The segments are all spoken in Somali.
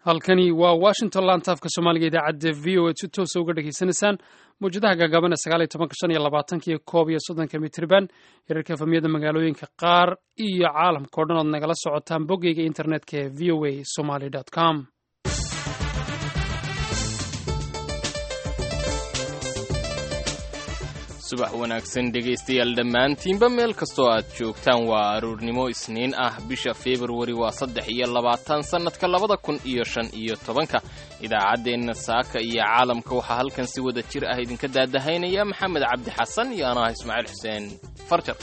halkani waa washington lantaafka soomaaliga idaacadda v o a si toosa uga dhegaysanaysaan mawjadaha gaagabana sagaaliyo tobanka shan iyo labaatanka iyo koob iyo soddonka mitriban hirarka efamiyada magaalooyinka qaar iyo caalamka o dhan ood nagala socotaan boggeyga internetka ee v o a somaly com subax wanaagsan dhegaystayaal dhammaantiinba meel kastoo aad joogtaan waa aroornimo isniin ah bisha februari waa saddex iyo labaatan sannadka labada kun iyo shan iyo tobanka idaacaddeenna saaka iyo caalamka waxaa halkan si wada jir ah idinka daadahaynaya maxamed cabdi xasan iyo anaa ismaaciil xuseen farjar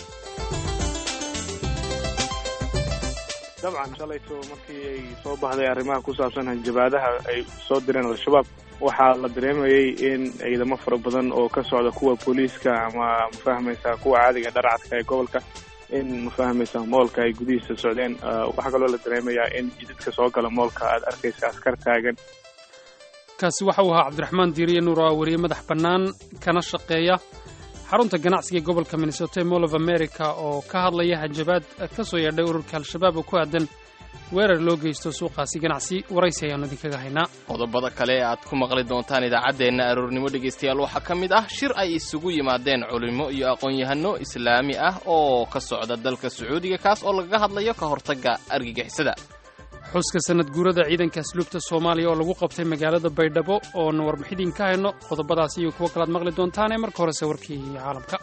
dabcan shalayto markii ay soo baxday arrimaha ku saabsan hanjabaadaha ay soo direen al-shabaab waxaa la dareemayay in ciidamo fara badan oo ka socda kuwa booliiska ama mafahmaysaa kuwa caadiga dharcadka ee gobolka in mafahmaysaa moolka ay gudihiisa socdeen waxaa kaloo la dareemayaa in jidadka soo gala moolka aad arkaysa askar taagan kaasi waxa uu ahaa cabdiraxmaan diiriye nuur oo weriye madax bannaan kana shaqeeya xarunta ganacsiga ee gobolka minnesota ee mall of america oo ka hadlaya hanjabaad ka soo yeedhay ururka al-shabaab oo ku aadan weerar loo geysto suuqaasi ganacsi waraysi ayaannu idinkaga haynaa qodobada kale ee aad ku maqli doontaan idaacaddeenna aroornimo dhegaystayaal waxaa ka mid ah shir ay isugu yimaadeen culimo iyo aqoon-yahano islaami ah oo ka socda dalka sacuudiga kaas oo lagaga hadlayo ka hortagga argagixisada xuska sanad guurada ciidanka asluubta soomaaliya oo lagu qabtay magaalada baydhabo oona warbixidin ka hayno qodobadaas iyo kuwo kalaad maqli doontaane marka horese warkii caalamka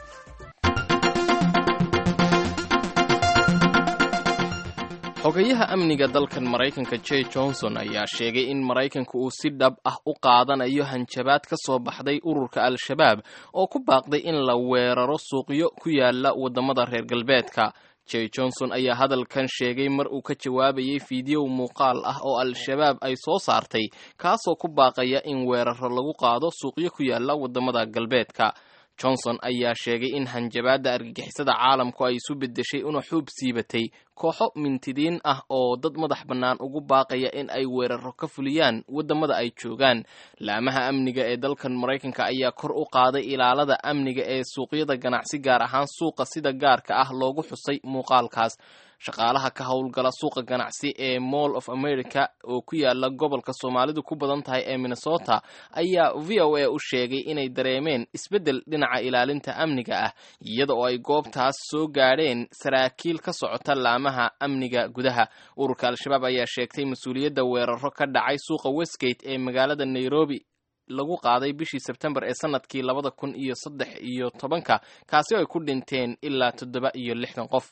xogayaha amniga dalkan maraykanka j johnson ayaa sheegay in maraykanka uu si dhab ah u qaadanayo hanjabaad ka soo baxday ururka al-shabaab oo ku baaqday in la weeraro suuqyo ku yaala waddamada reer galbeedka j johnson ayaa hadalkan sheegay mar uu ka jawaabayay fiidiyow muuqaal ah oo al-shabaab ay soo saartay kaasoo ku baaqaya in weeraro lagu qaado suuqyo ku yaala waddamada galbeedka johnson ayaa sheegay in hanjabaadda argagixisada caalamku ay isu beddeshay una xuub siibatay kooxo mintidiin ah oo dad madax bannaan ugu baaqaya in ay weeraro ka fuliyaan waddamada ay joogaan laamaha amniga ee dalkan maraykanka ayaa kor u qaaday ilaalada amniga ee suuqyada ganacsi gaar ahaan suuqa sida gaarka ah loogu xusay muuqaalkaas shaqaalaha ka howlgala suuqa ganacsi ee mall of america oo ku yaala gobolka soomaalidu ku badan tahay ee minnesota ayaa v o a u sheegay inay dareemeen isbeddel dhinaca ilaalinta amniga ah iyada oo ay goobtaas soo gaadheen saraakiil ka socota laamaha amniga gudaha ururka al-shabaab ayaa sheegtay mas-uuliyadda weeraro ka dhacay suuqa westgate ee magaalada nairobi lagu qaaday bishii sebtembar ee sanadkii labada kun iyo saddex iyo tobanka kaasi oo ay ku dhinteen ilaa toddoba iyo lixdan qof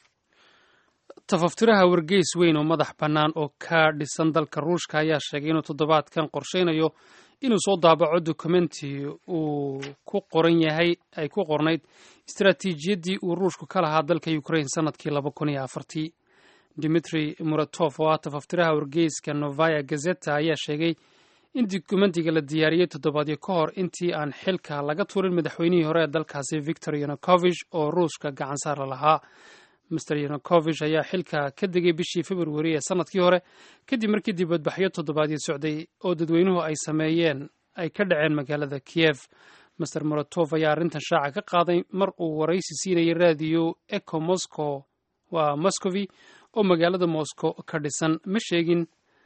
tafaftiraha wargeys weyn oo madax bannaan oo ka dhisan dalka ruushka ayaa sheegay inuu toddobaadkan qorshaynayo inuu soo daabaco dokumenti uu ku qoran yahay ay ku qornayd istaraatiijiyaddii uu ruushku ka lahaa dalka ukrain sanadkii laba kun iyo afartii dimitri muratov oo ah tafaftiraha wargeyska novaya gazeta ayaa sheegay in dokumentiga la diyaariyey toddobaadyo ka hor intii aan xilka laga tuurin madaxweynihii hore ee dalkaasi victor yanukovich oo ruushka gacan saara lahaa master yanukovich ayaa xilka ka degay bishii februari ee sanadkii hore kadib markii dibadbaxyo toddobaadyo socday oo dadweynuhu ay sameeyeen ay ka dhaceen magaalada kiev master moratov ayaa arrintan shaaca ka qaaday mar uu waraysi siinayay raadiyo eco moscow waa moscovi oo magaalada moscow ka dhisan ma sheegin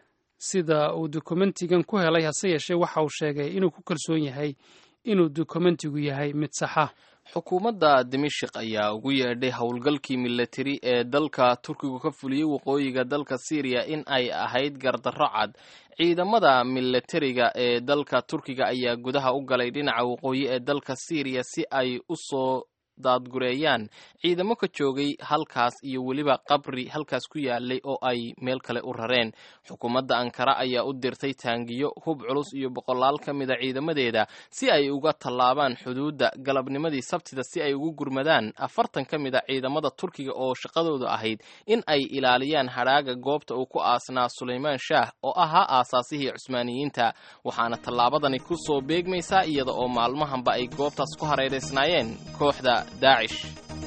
sida uu dokumentigan ku helay hase yeeshee waxa uu sheegay inuu ku kalsoon yahay inuu dokumentigu yahay mid saxa xukuumadda dimashik ayaa ugu yeedhay howlgalkii milatari ee dalka turkigu ka fuliyey waqooyiga dalka syriya in ay ahayd gardarro cad ciidamada milatariga ee dalka turkiga ayaa gudaha u galay dhinaca waqooyi ee dalka syriya si ay u soo daadgureeyaan ciidamo ka joogay halkaas iyo weliba qabri halkaas ku yaalay oo ay meel kale u rareen xukuumadda ankara ayaa u dirtay taangiyo hub culus iyo boqolaal ka mida ciidamadeeda si ay uga tallaabaan xuduudda galabnimadii sabtida si ay ugu gurmadaan afartan ka mid a ciidamada turkiga oo shaqadoodu ahayd in ay ilaaliyaan hadhaaga goobta uu ku aasnaa sulaymaan shaah oo ahaa aasaasihii cusmaaniyiinta waxaana tallaabadani ku soo beegmaysaa iyada oo maalmahanba ay goobtaas ku hareeraysnaayeen kooxda daacish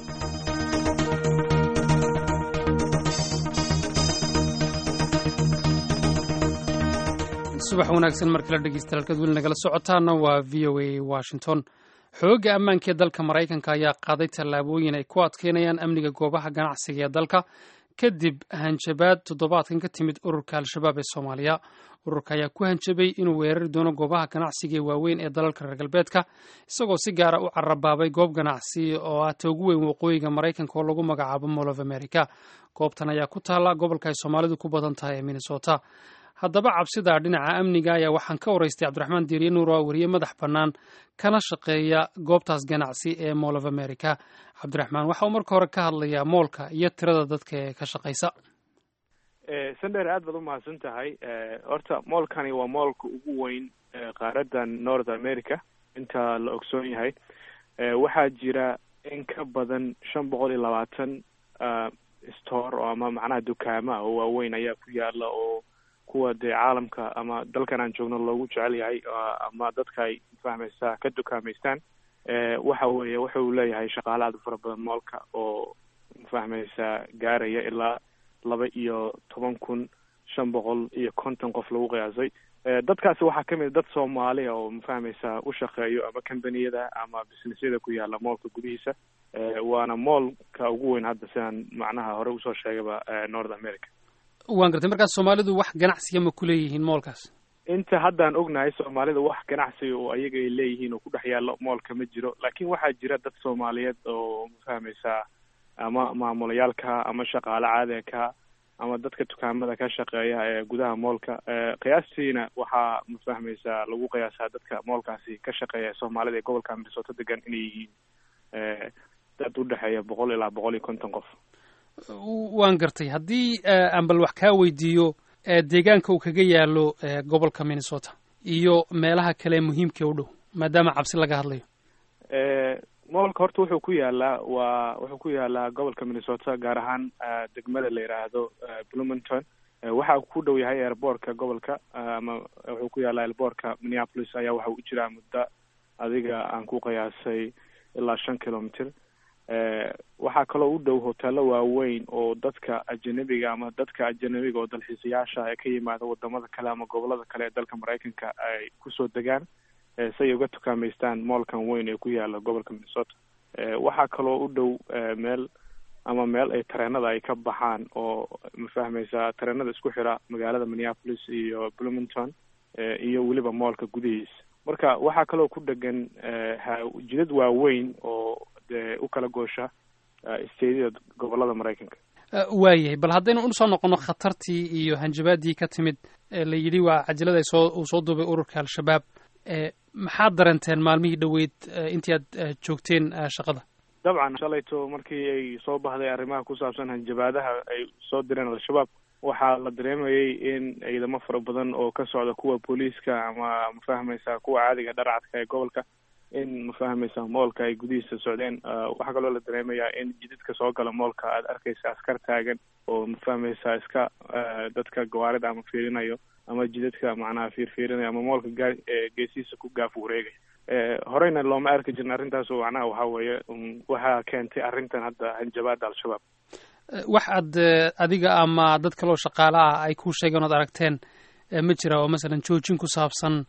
subax wanaagsan mar kale dhegeystayaal halkaad weli nagala socotaana waa v o a washington xoogga ammaanka ee dalka maraykanka ayaa qaaday tallaabooyin ay ku adkeynayaan amniga goobaha ganacsiga ee dalka kadib hanjabaad toddobaadkan ka timid ururka al-shabaab ee soomaaliya ururka ayaa ku hanjabay inuu weerari doono goobaha ganacsiga ee waaweyn ee dalalka reer galbeedka isagoo si gaara u carabaabay goob ganacsi oo ah ta ugu weyn waqooyiga maraykanka oo lagu magacaabo mall of america goobtan ayaa ku taalla gobolka ay soomaalidu ku badan tahay ee minnesota haddaba cabsida dhinaca amniga ayaa waxaan ka waraystay cabdiraxmaan diiriye nuur oo weriye madax bannaan kana shaqeeya goobtaas ganacsi ee mall of america cabdiraxmaan waxa uu marka hore ka hadlayaa moolka iyo tirada dadka ee ka shaqaysa sandher aad baad umahadsan tahay horta moolkani waa moolka ugu weyn qaaradan north america inta la ogsoon yahay waxaa jira in ka badan shan boqol iyo labaatan store oo ama macnaha dukaama oo waaweyn ayaa ku yaala oo kuwa dee caalamka ama dalkan aan joogno loogu jecel yahay ama dadka ay fahmaysaa ka dukaameystaan waxa weeye wuxa uu leeyahay shaqaale aad u fara badan moolka oo fahmaysaa gaaraya ilaa laba iyo toban kun shan boqol iyo konton qof lagu qiyaasay dadkaasi waxaa kamid dad soomaaliya oo mafahmaysaa u shaqeeyo ama combaniyada ama businessyada ku yaala moolka gudihiisa waana moolka ugu weyn hadda sidaan macnaha hore usoo sheegaba north america waan gartay markaas soomaalidu wax ganacsiga ma ku leeyihiin moolkaas inta haddaan ognahay soomaalida wax ganacsiga oo ayaga ay leeyihiin oo ku dhex yaalo moolka ma jiro laakiin waxaa jira dad soomaaliyeed oo mafahmaysaa ama maamulayaalka ama shaqaale caadika ama dadka dukaamada ka shaqeeya ee gudaha moolka qiyaastiina waxaa mafahmaysaa lagu qiyaasaa dadka moolkaasi ka shaqeeya soomaalida ee gobolka minnesota degan inay yihiin dad udhexeeya boqol ilaa boqol iyo konton qof waan gartay haddii aan bal wax kaa weydiiyo deegaanka uu kaga yaalo gobolka minnesota iyo meelaha kale muhiimka u dhow maadaama cabsi laga hadlayo moolka horta wuxuu ku yaalaa waa wuxuu ku yaalaa gobolka minnesota gaar ahaan degmada la yidhaahdo bloomington waxa ku dhow yahay airboortka gobolka ama wuxuu ku yaalaa airboortka minneapolis ayaa waxa u jiraa muddo adiga aan ku qiyaasay ilaa shan kilometer waxaa kaloo u dhow hoteelo waaweyn oo dadka ajanabiga ama dadka ajanabiga oo dalxiisayaasha ee ka yimaada wadamada kale ama gobolada kale ee dalka maraykanka ay kusoo degaan si ay uga tukaameystaan moolkan weyn ee ku yaala gobolka minnesota waxaa kaloo u dhow meel ama meel ay tareenada ay ka baxaan oo mafahmaysaa tareenada isku xira magaalada minneapolis iyo bloomington iyo weliba moolka gudihiisa marka waxaa kaloo ku dhegan jidad waaweyn oo dee u kala goosha stediyada gobolada maraykanka waayahay bal haddaynu usoo noqono khatartii iyo hanjabaadii ka timid la yidhi waa cajalada soo uu soo duubay ururka al-shabaab maxaad dareenteen maalmihii dhoweyd intii aad joogteen shaqada dabcan shalayto markii ay soo baxday arrimaha ku saabsan hanjabaadaha ay soo direen al-shabaab waxaa la dareemayay in ciidamo fara badan oo ka socda kuwa booliiska ama mafahmaysaa kuwa caadiga dharcadka ee gobolka in mafahmaysaa moolka ay gudihiisa socdeen waxaa kaloo la dareemayaa in jidadka soo gala moolka aad arkaysa askar taagan oo mafahmaysaa iska dadka gawaarida ama fiirinayo ama jidadka macnaha fiirfiirinayo ama moolka gaa geesihiisa ku gaaf wareegay horeyna looma arki jirin arrintaas oo macnaha waxaa weeye waxaa keentay arrintan hadda hanjabaada al-shabaab wax aad adiga ama dad kaloo shaqaale ah ay ku sheegeen ood aragteen ma jira oo masalan joojin ku saabsan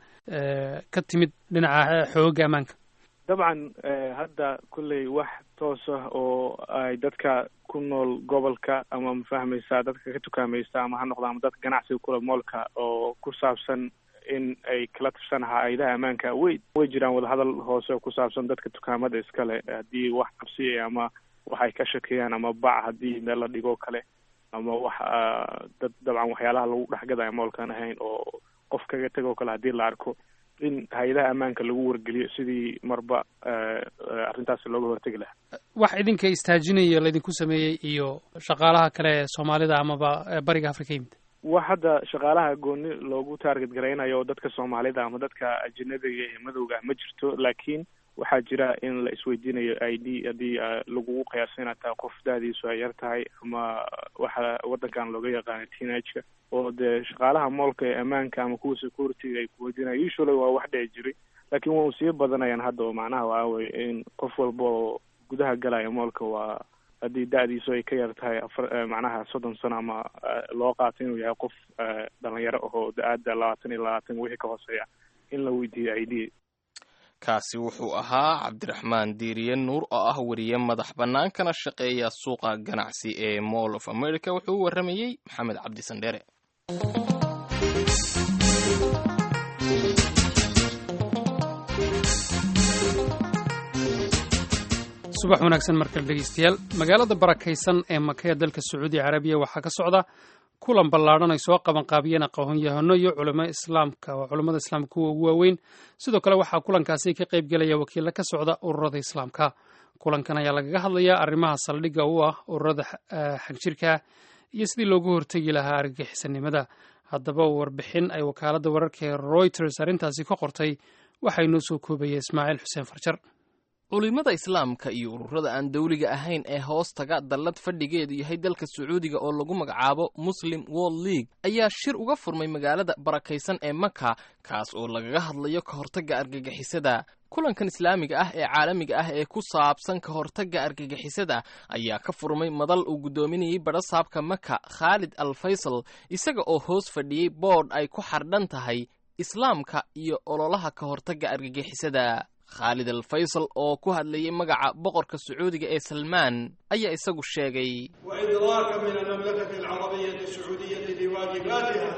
ka timid dhinaca xooga ammaanka dabcan hadda kolley wax toos ah oo ay dadka ku nool gobolka ama mafahmaysaa dadka ka tukaamaysta ama ha noqda ama dadka ganacsiga kula moolka oo ku saabsan in ay kala tirsanaa hay-adaha ammaanka way way jiraan wadahadal hoose oo ku saabsan dadka dukaamada iskale haddii wax qabsiya ama wax ay ka shakeeyaan ama bac haddii meel la dhigoo kale ama wax dad dabcan waxyaalaha lagu dhexgadaya moolkaan ahayn oo qof kaga tegoo kale haddii la arko in hay-adaha ammaanka lagu wargeliyo sidii marba arrintaasi looga hortegi lahaa wax idinka istaajinaya laydinku sameeyey iyo shaqaalaha kale ee soomaalida amaba bariga afrika yimid wax hadda shaqaalaha gooni loogu taarget garaynayo oo dadka soomaalida ama dadka ajanabiga ee madowga ma jirto laakiin waxaa jira in la isweydiinayo i d haddii lagugu qiyaaso inaad tahay qof da-diisu ay yar tahay ama waxa waddankan looga yaqaana teenageka oo dee shaqaalaha moolka ee ammaanka ama kuwa security-ga ay kuweydiinayo usually waa wax dhici jiray laakiin waa sii badanayaan hadda oo macnaha waa weye in qof walba oo gudaha galaya moolka waa haddii da-diisu ay ka yar tahay afar macnaha soddon sano ama loo qaato inuu yahay qof dhalinyaro ahoo da-aada labaatan iyo labaatan wixii ka hooseeya in la weydiiyo i d kaasi wuxuu ahaa cabdiraxmaan diiriye nuur oo ah weriye madax bannaan kana shaqeeya suuqa ganacsi ee mall of america wuxuu u warramayey maxamed cabdi sandheere subax wanaagsan markale dhegeystayaal magaalada barakaysan ee maka ee dalka sacuudiya carabiya waxaa ka socda kulan ballaadhan ay soo qaban qaabiyeen aqoon-yahano iyo culamo islaamka oo culammada islaamka kuwa ugu waaweyn sidoo kale waxaa kulankaasi ka qayb gelaya wakiilla ka socda ururada islaamka kulankan ayaa lagaga hadlayaa arrimaha saldhigga u ah ururada xagjirka iyo sidii loogu hortegi lahaa argagixisanimada haddaba warbixin ay wakaaladda wararka ee reuters arrintaasi ka qortay waxaa inoo soo koobaya ismaaciil xuseen farjar culimada islaamka iyo ururada aan dawliga ahayn ee hoos taga dallad fadhigeedu yahay dalka sacuudiga oo lagu magacaabo muslim world league ayaa shir uga furmay magaalada barakaysan ee maka kaas oo lagaga hadlayo ka hortagga argagixisada kulankan islaamiga ah ee caalamiga ah ee ku saabsan ka hortagga argagixisada ayaa ka furmay madal uu guddoominayay badhasaabka maka khaalid al faysal isaga oo hoos fadhiyey boodh ay ku xardhan tahay islaamka iyo ololaha ka hortagga argagixisada khaalid al faysal oo ku hadlayay magaca boqorka sacuudiga ee salmaan ayaa isagu sheegay وإدراكا من المملكة العربية السعودية لواجباتها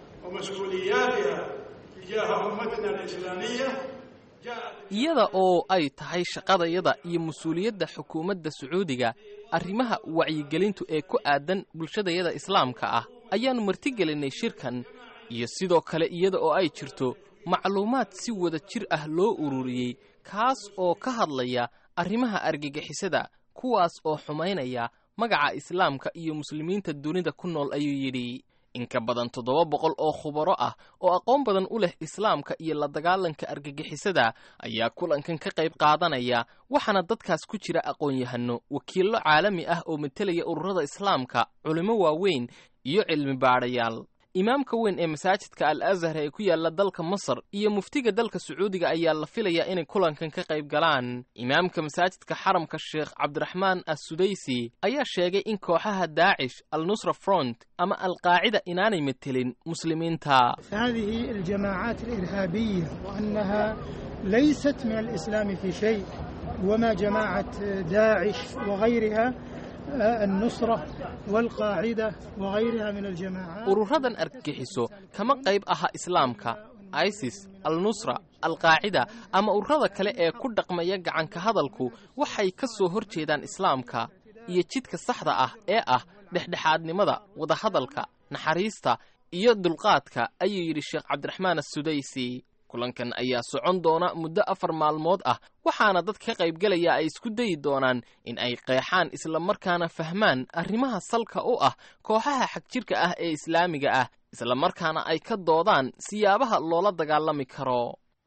ومسؤولياتها تجاه أمتنا الإسلامية جاءت iyada oo ay tahay shaqadayada iyo mas-uuliyadda xukuumadda sacuudiga arrimaha wacyigelintu ee ku aadan bulshadayada islaamka ah ayaannu martigelinay shirkan iyo sidoo kale iyada oo ay jirto macluumaad si wada jir ah loo ururiyey kaas oo ka hadlaya arrimaha argagixisada kuwaas oo xumaynaya magaca islaamka iyo muslimiinta dunida ku nool ayuu yidhi in ka badan toddoba boqol oo khubaro ah oo aqoon badan u leh islaamka iyo la dagaalanka argagixisada ayaa kulankan ka qayb qaadanaya waxaana dadkaas ku jira aqoon-yahano wakiillo caalami ah oo matelaya ururada islaamka culimo waaweyn iyo cilmi baadhayaal imaamka weyn ee masaajidka al azhar ee ku yaala dalka masar iyo muftiga dalka sacuudiga ayaa la filayaa inay kulankan ka qayb galaan imaamka masaajidka xaramka sheekh cabdiraxmaan assudaysi ayaa sheegay in kooxaha daacish al nusra front ama alqaacida inaanay metelin muslimiinta هذه الجماعات الإرهابية وأنها ليست من الإسلام في شيء وما جماعة داعش وغيرها آه، النصرة والقاعدة وغيرها من الجماعات ururadan argagixiso kama qayb aha islaamka isis al nusra alqaacida ama ururada kale ee ku dhaqmaya gacanka hadalku waxay ka soo hor jeedaan islaamka iyo jidka saxda ah ee ah dhexdhexaadnimada wadahadalka naxariista iyo dulqaadka ayuu yidhi sheekh cabdiraxmaan assudaysi kulankan ayaa socon doona muddo afar maalmood ah waxaana dad ka qaybgelaya ay isku dayi doonaan in ay qeexaan islamarkaana fahmaan arrimaha salka u ah kooxaha xagjirka ah ee islaamiga ah islamarkaana ay ka doodaan siyaabaha loola dagaalami karo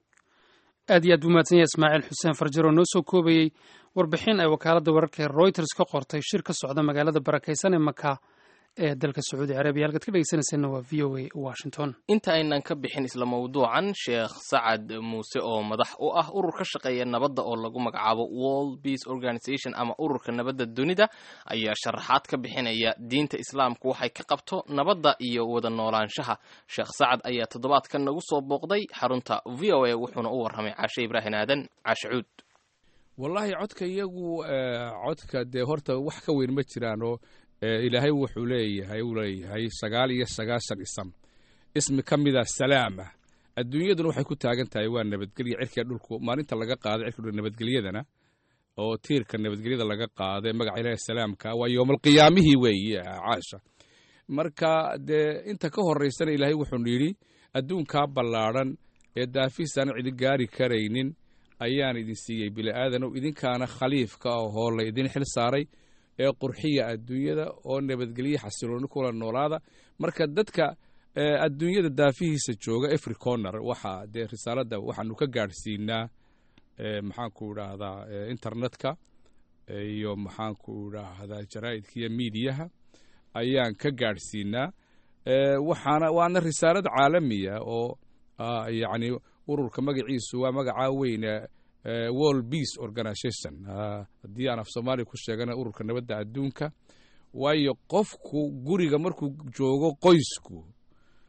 aad iyo aad buu mahadsan yahay ismaaciil xuseen farjar oo noo soo koobayey warbixin ay wakaaladda wararka ee reuters ka qortay shir ka socda magaalada barakaysan ee maka ee dalka sacuudi carabiya halkaad ka dhegeysanayseena waa v o a washington inta aynan ka bixin isla mawduucan sheekh sacad muuse oo madax u ah urur ka shaqeeya nabadda oo lagu magacaabo world peace organization ama ururka nabadda dunida ayaa sharaxaad ka bixinaya diinta islaamku waxay ka qabto nabadda iyo wada noolaanshaha sheekh sacad ayaa toddobaadkan nagu soo booqday xarunta v o a wuxuuna u warramay caashe ibraahin aadan caashe cuud wallaahi codka iyagu codka dee horta wax ka weyn ma jiraanoo ilaahay wuxuu leeyahay uu leeyahay sagaal iyo sagaashan isam ismi ka mida salaama adduunyaduna waxay ku taagan tahay waa nabadgelya cirkiga dhulku maalinta laga qaaday cirka dhul nabadgelyadana oo tiirka nabadgelyada laga qaaday magaca ilaahay salaamka waa yowmalqiyaamihii weeye caasha marka dee inta ka horaysana ilaahay wuxuu yidhi adduunkaa ballaadhan ee daafiisaan cidi gaari karaynin ayaan idin siiyey bili'aadanow idinkaana khaliifka ahoo la idin xil saaray ee qurxiya adduunyada oo nabadgelye xasilooni kula noolaada marka dadka adduunyada daafihiisa jooga efry corner waxaa dee risaaladda waxaanu ka gaadhsiinaa maxaanku idhaahdaa internetka iyo maxaanku idhaahdaa jaraa'idka iyo miidiyaha ayaan ka gaadhsiinaa waxaana waana risaalad caalamiya oo yacni ururka magaciisu waa magacaa weyne world peace organization haddii aan af soomaaliya ku sheegana ururka nabadda adduunka waayo qofku guriga markuu joogo qoysku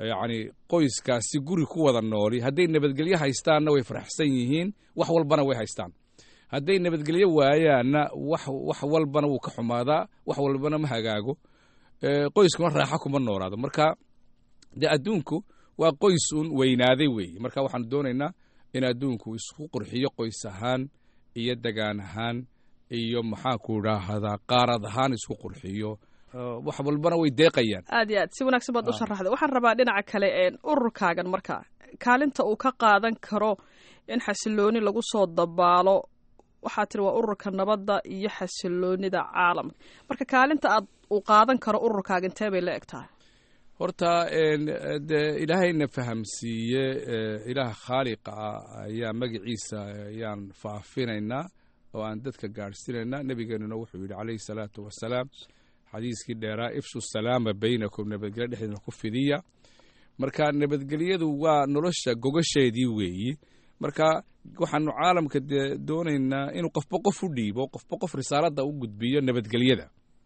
yacni qoyskaasi guri ku wada nooli hadday nabadgelyo haystaanna way faraxsan yihiin wax walbana way haystaan hadday nabadgelyo waayaanna wax wax walbana wuu ka xumaadaa wax walbana ma hagaago qoyskuna raaxa kuma noolaado marka dee adduunku waa qoys uun weynaaday weeye marka waxaanu doonaynaa in adduunku isku qurxiyo qoys ahaan iyo degaan ahaan iyo maxaanku idhaahdaa qaarad ahaan isku qurxiyo wax walbana way deeqayaan aad iyo aad si wanaagsan baad u sharaxday waxaan rabaa dhinaca kale ururkaagan marka kaalinta uu ka qaadan karo in xasilooni lagu soo dabaalo waxaa tiri waa ururka nabadda iyo xasiloonida caalamka marka kaalinta aad uu qaadan karo ururkaaga intee bay la eg tahay horta de ilaahayna fahamsiiye ilaah khaaliqa ah ayaa magaciisa ayaan faafinaynaa oo aan dadka gaadhsiinaynaa nebigeenuna wuxuu yidhi calayhi salaatu wasalaam xadiiskii dheeraa ifshu salaama baynakum nabadgelyo dhexdeedna ku fidiya marka nabadgelyadu waa nolosha gogasheedii weeyi marka waxaanu caalamka dee doonaynaa inuu qofba qof u dhiibo qofba qof risaaladda u gudbiyo nabadgelyada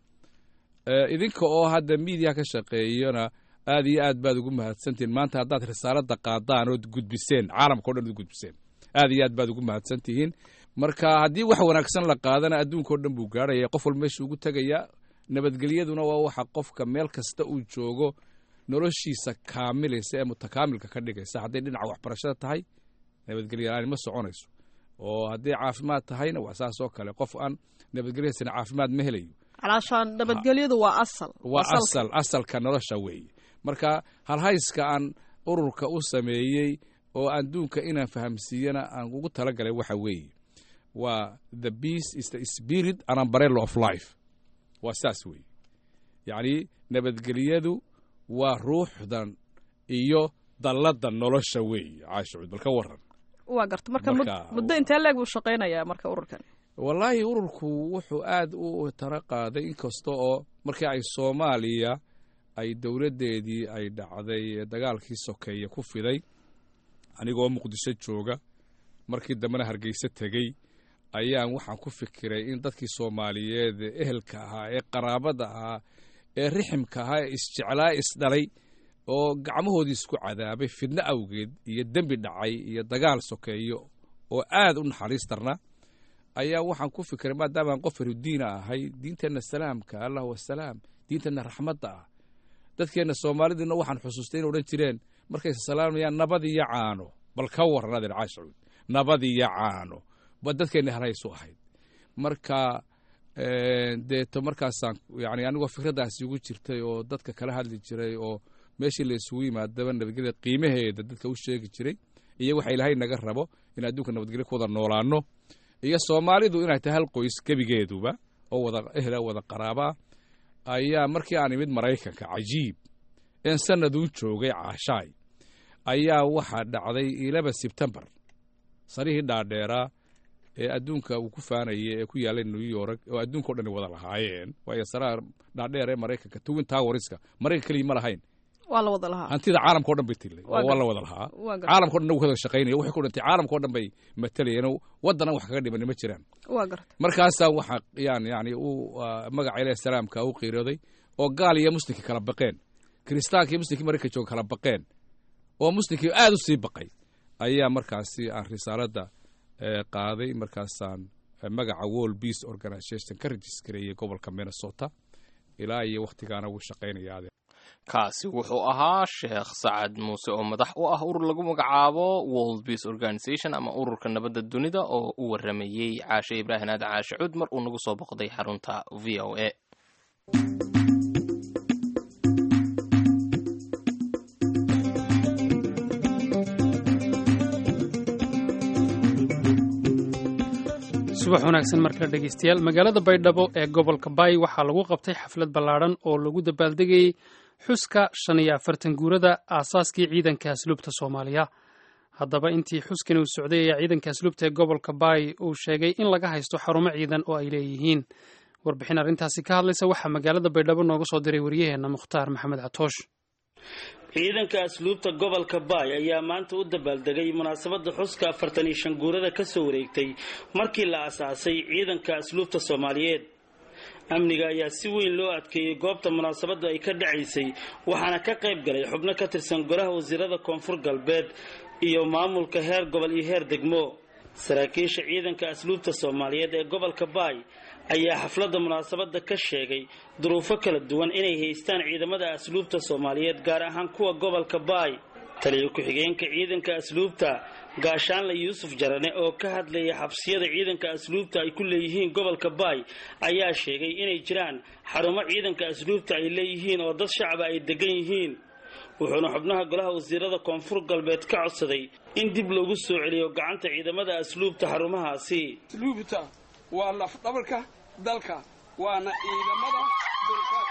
idinka oo hadda miidiya ka shaqeeyana aad iyo aad baad ugu mahadsantihiin maanta haddaad risaaladda qaadaan ood gudbiseen caalamka o dhan ood gudbiseen aad iyo aad baad ugu mahadsan tihiin marka haddii wax wanaagsan la qaadana adduunkao dhan buu gaarhaya qof walba meesha ugu tegaya nabadgelyaduna waa waxa qofka meel kasta uu joogo noloshiisa kaamilaysa ee mutakaamilka ka dhigaysa hadday dhinaca waxbarashada tahay nabadgelya la-aan ma soconayso oo hadday caafimaad tahayna waa saas oo kale qof aan nabadgelyasana caafimaad ma helayo calaashaan nabadgelyadu waa asal waa asal asalka nolosha weeye marka halhayska aan ururka u sameeyey oo adduunka inaan fahamsiiyana aan ugu talagalay waxa weeye waa the peace is the spirit and umbrella of life waa saas weeye yacni nabadgelyadu waa ruuxdan iyo dalladda nolosha weeye caashucuud bal ka waran waa garta marka muddo intee leeg buu shaqaynayaa marka ururkan wallaahi ururku wuxuu aad u tara qaaday inkasta oo markii ay soomaaliya ay dowladdeedii ay dhacday dagaalkii sokeeye ku fiday anigoo muqdisho jooga markii dambena hargeyse tegey ayaan waxaan ku fikiray in dadkii soomaaliyeed ee ehelka ahaa ee qaraabada ahaa ee riximka ahaa ee isjeclaa isdhalay oo gacmahoodii isku cadaabay fidno awgeed iyo dembi dhacay iyo dagaal sokeeyo oo aad u naxariis darna ayaa waxaan ku fikiray maadaamaan qof farudiina ahay diinteenna salaamka allah wasalaam diinteenna raxmadda ah dadkeenna soomaalidiina waxaan xusuustay inay odhan jireen markayse salaamayaan nabad iyo caano bal ka warran adeer caashucuud nabad iyo caano ba dadkeenna halhaysu ahayd marka deeto markaasaan yani anigoo fikraddaasi ugu jirtay oo dadka kala hadli jiray oo meeshii la isugu yimaadaba nabadgelyada qiimaheeda dadka u sheegi jiray iyo waxa ilaahay naga rabo in adduunka nabadgelyo ku wada noolaano iyo soomaalidu inay tahay hal qoys gebigeeduba oo wada ehla wada qaraabaa ayaa markii aan imid maraykanka cajiib een sanaduu joogay caashaay ayaa waxaa dhacday ilaba sebtembar sarihii dhaadheeraa ee adduunka uu ku faanayay ee ku yaallay new york oo adduunka o dhan wada lahaayeen waayo saraha dhaadheer ee maraykanka twin towerska maraykan keligii ma lahayn waa la wada lahaa hantida caalamka o dhan bay tillay oo waa la wada lahaa caalamka o dhan nagu wada shaqaynaya waxay ku dhantay caalamka o dhan bay matalayeen waddan aan wax kaga dhimani ma jiraan waa garta markaasaa waxa yaan yani uu magaca ilaah salaamka u qiirooday oo gaal iyo muslimkii kala baqeen kiristaanka iyo muslimkii maraykan jooga kala baqeen oo muslimkii aad u sii baqay ayaa markaasi aan risaaladda qaaday markaasaan magaca world peace organization ka rejiskareeyey gobolka minnesota ilaa iyo wakhtigaana wuu shaqaynaya kaasi wuxuu ahaa sheekh sacad muuse oo madax u ah urur lagu magacaabo world peace organization ama ururka nabadda dunida oo u waramayey caashe ibraahim aad caashe cud mar uu nagu soo boqday xarunta v o a subax wanaagsan markale dhegeystayaal magaalada baydhabo ee gobolka baay waxaa lagu qabtay xaflad ballaadhan oo lagu dabaaldegayey xuska shan iyo afartan guurada aasaaskii ciidanka asluubta soomaaliya haddaba intii xuskan uu socday ayaa ciidanka asluubta ee gobolka baay uu sheegay in laga haysto xarumo ciidan oo ay leeyihiin warbixin arrintaasi ka hadlaysa waxaa magaalada baydhabo nooga soo diray waryaheenna mukhtaar maxamed catoosh ciidanka asluubta gobolka baay ayaa maanta u dabaaldegay munaasabadda xuska afartan iyo shan guurada ka soo wareegtay markii la asaasay ciidanka asluubta soomaaliyeed amniga ayaa si weyn loo adkeeyey goobta munaasabaddu ay ka dhacaysay waxaana ka qayb galay xubno ka tirsan golaha wasiirada koonfur galbeed iyo maamulka heer gobol iyo heer degmo saraakiisha ciidanka asluubta soomaaliyeed ee gobolka baay ayaa xafladda munaasabadda ka sheegay duruufo kala duwan inay haystaan ciidamada asluubta soomaaliyeed gaar ahaan kuwa gobolka baay taliyo ku-xigeenka ciidanka asluubta gaashaanle yuusuf jarane oo ka hadlaya xabsiyada ciidanka asluubta ay ku leeyihiin gobolka baay ayaa sheegay inay jiraan xarumo ciidanka asluubta ay leeyihiin oo dad shacaba ay degan yihiin wuxuuna xubnaha golaha wasiirada koonfur galbeed ka codsaday in dib loogu soo celiyo gacanta ciidamada asluubta xarumahaasi asluubta waa lafdhabarka dalka waana ciidamada dulqaad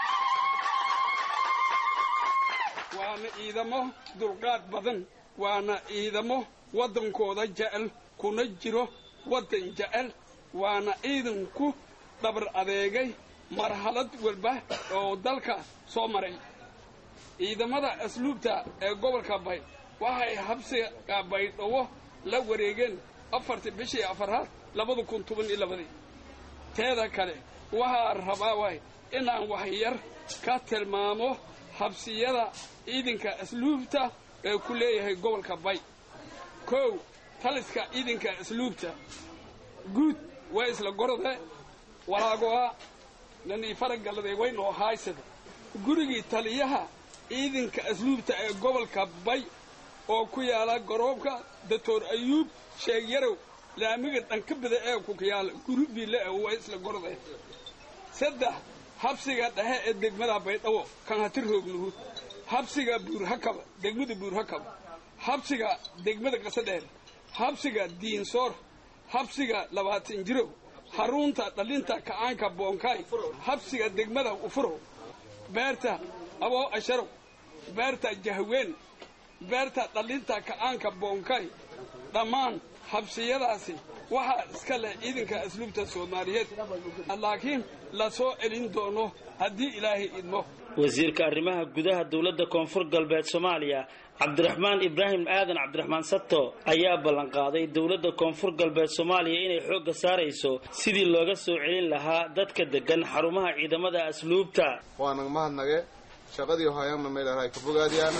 waana ciidamo dulqaad badan waana ciidamo waddankooda jecel kuna jiro waddan jecel waana ciidanku dhabar adeegay marxalad walba oo dalka soo maray ciidamada asluubta ee gobolka bay waxay habsiga baydhabo la wareegeen afartii bishii afaraad labada kun toban iyo labadii teeda kale waxaa rabaa waay inaan waxyar ka tilmaamo habsiyada ciidanka asluubta ee ku leeyahay gobolka bay kow taliska ciidanka asluubta guud waa isla gorode walaagoa nanii faragaladay waynoo haaysada gurigii taliyaha ciidanka asluubta ee gobolka bay oo ku yaala garoobka doctor ayuub sheeg yarow laamiga dhanka bada ee ku yaala guri biile ee waa isla gorode saddex habsiga dhexe ee degmada baydhabo kan hati roognuhu habsiga buurhakaba degmada buurhakaba habsiga degmada qasadheer habsiga diinsoor habsiga labaatan jirow xarunta dhalinta kacaanka boonkaay habsiga degmada ufurow beerta aboo asharow beerta jahween beerta dhalinta kacaanka boonkaay dhammaan habsiyadaasi waxaa iska leh ciidanka asluubta soomaaliyeed laakiin la soo celin doono haddii ilaahay idmo wasiirka arrimaha gudaha dowladda koonfur galbeed soomaaliya cabdiraxmaan ibraahim aadan cabdiraxmaan sato ayaa ballanqaaday dowladda koonfur galbeed soomaaliya inay xoogga saarayso sidii looga soo celin lahaa dadka degan xarumaha ciidamada asluubta waanag mahadnage shaqadii hoyanna meelahay ka bogaadiyaana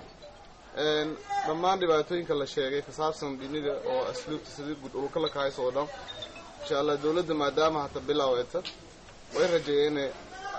dhammaan dhibaatooyinka la sheegay ka saabsan dhinida oo asluubta sidii guud ulka la kahayso oo dhan insha allah dowladda maadaama hata bilaaweeta way rajeeyeen inay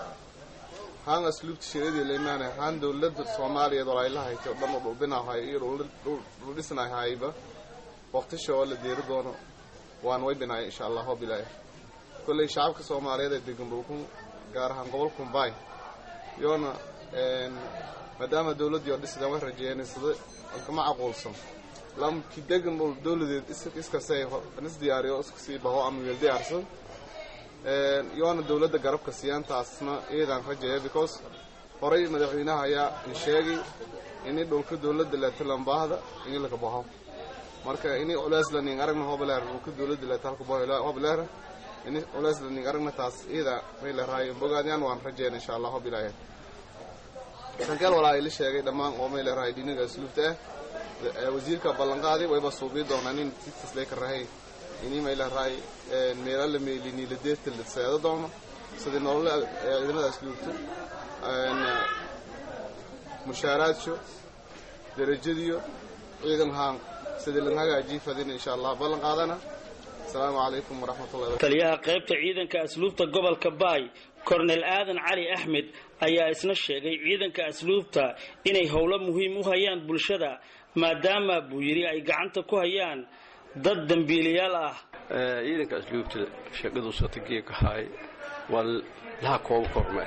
haan asluubta shiradii laimaanay haan dowladda soomaaliyeed oo ayla haytay oo dhan oo dhulbinahay iyo dhuldhisnahayba waqtisha oo la deeri doono waan way binaya insha allah oo bilaaya kolley shacabka soomaaliyeed ee degan dhulkun gaar ahaan gobol kumbaay yoona maadaama dowladdii oo dhisidaan way rajeeyeen sida kama caquulsan lamki degan dhul dowladeed iskasay is diyaariyo iskasii baho ama weel diyaarsan yoona dowladda garabka siyaantaasna iyadaan rajeeya because horay madaxweynaha ayaa in sheegay ini dhulka dowladda leetalambaahda ini laka baho marka ini culeeslaning aragna hobaleer dhulka dowladda leeta halka baho hobaleer ini culeeslaning aragna taas iyada mayleraayo bogaadiyaan waan rajeyn insha allah hobilaahe kankeel walaa ila sheegay dhammaan oo mayleraayo dhiniga asluubta ah wasiirka ballanqaadi wayba suubii doonaa nin sitaslee ka rahay ini mayleraayo meela la meelini la deerta la seedo doono sidii nolole ciidamada asluubta mushaaraadso derajadiyo ciidan haan sidii lan hagaajii fadin insha allah ballan qaadana asalaamu calaykum waraxmatullahi taliyaha qaybta ciidanka asluubta gobolka baay kornel aadan cali axmed ayaa isna sheegay ciidanka asluubta inay howlo muhiim u hayaan bulshada maadaama buu yidhi ay gacanta ku hayaan dad dembiilayaal ah ciidanka asluubta shaqadu satageeka haay waa laha kooba korme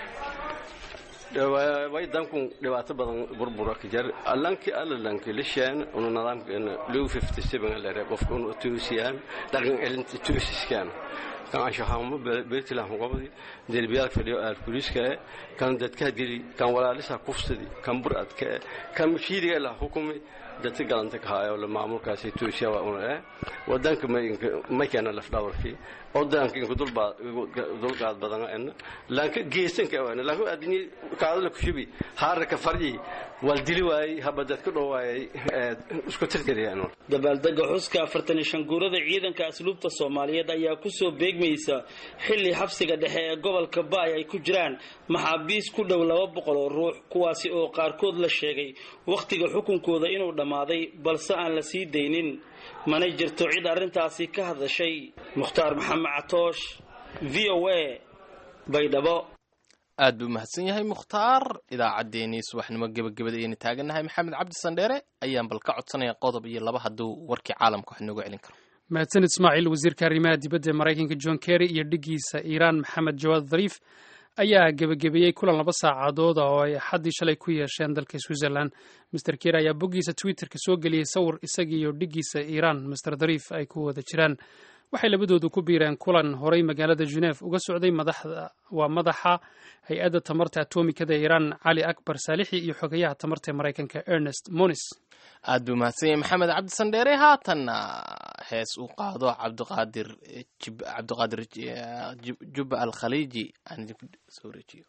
way dankun dhibaato badan burbura ka jar allanki alalanki lisheen unu nidaamkeena low fifty seven lere qofka unu tuusiyaan dhaqan celinta tuusiskaan kan anshaxaamo beetilah qobdi derbiyaal fadhiyo aal kuliska kan dadka dili kan walaalisa kufsadi kan buradka kan mashiidiga la hukumi dadka galanta ka haayo la maamulkaasi tuusiya waa una eh wadanka ma keena laf dhawarkii oo daanka inku dulqaad badan en laanka geesanka wan laanka adini kaadala kushubi haarka farji wal dili waayey habadad ku dhowaayay isku tirtiriyaan dabaaldega xuska afartan iyo shan guurada ciidanka asluubta soomaaliyeed ayaa kusoo beegmaysa xilli xabsiga dhexe ee gobolka baay ay ku jiraan maxaabiis ku dhow laba boqol oo ruux kuwaasi oo qaarkood la sheegay wakhtiga xukunkooda inuu dhammaaday balse aan la sii daynin mana jirto cid arrintaasi ka hadashay mukhtaar maxamed catoosh v o a baydhabo aad buu mahadsan yahay mukhtaar idaacaddeenii subaxnimo gebagabada ayaynu taagannahay maxamed cabdi sandheere ayaan bal ka codsanaya qodob iyo laba hadduu warkii caalamka wax inoogu celin karo mahadsan ismaaciil wasiirka arrimaha dibadda ee maraykanka john kerry iyo dhigiisa iiraan maxamed jawaad dhariif ayaa gebagabeeyey kulan laba saacadood oo ay axaddii shalay ku yeesheen dalka switzerland master kerry ayaa boggiisa twitterka soo geliyey sawir isagii iyo dhigiisa iiraan master dhariif ay ku wada jiraan waxay labadoodu ku biireen kulan horay magaalada geneve uga socday madaxda waa madaxa hay-adda tamarta atomikada iiraan cali akbar saalixi iyo xogayaha tamarta ee maraykanka ernest monis aad buu mahadsan yahay maxamed cabdi sandheere haatanna hees uu qaado cabdiqaadir cabdiqaadir jubba al khaliiji aan idinku soo wareejiyo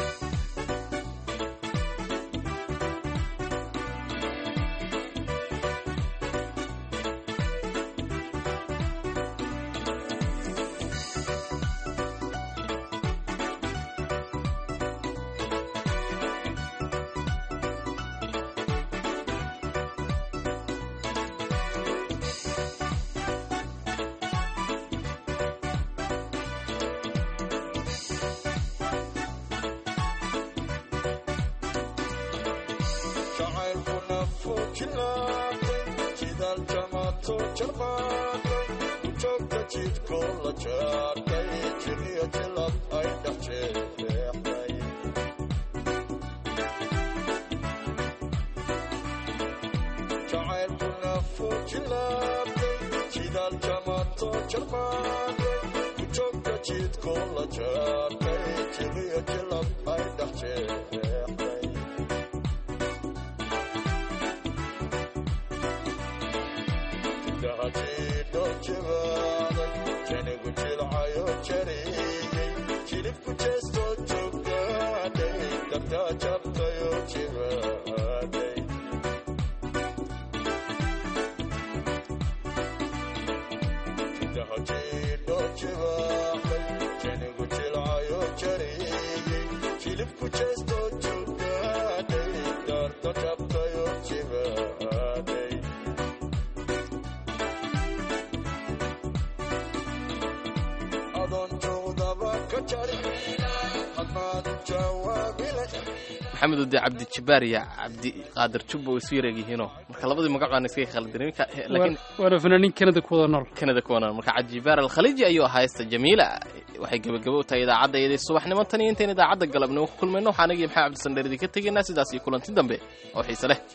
maxamed ode cabdi jabbaar iyo cabdi qaadir jubba way isu yareegyihiinoo marka labadii magac baan iskaga khaldanin laakiin waana fanaaniin kanada ku wada nool kanada ku wada nool marka cabdijibaar alkhaliiji ayuu ahaa heesta jamiila waxay gebagabo u tahay idaacadda iyadii subaxnimo tan iyo intayn idaacadda galabnimo ku kulmayno waxaan anigii maxamed cabdi sandheer idinka tegaynaa sidaas iyo kulanti dambe oo xiise leh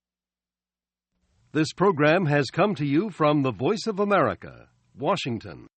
This program has come to you from the Voice of America, Washington.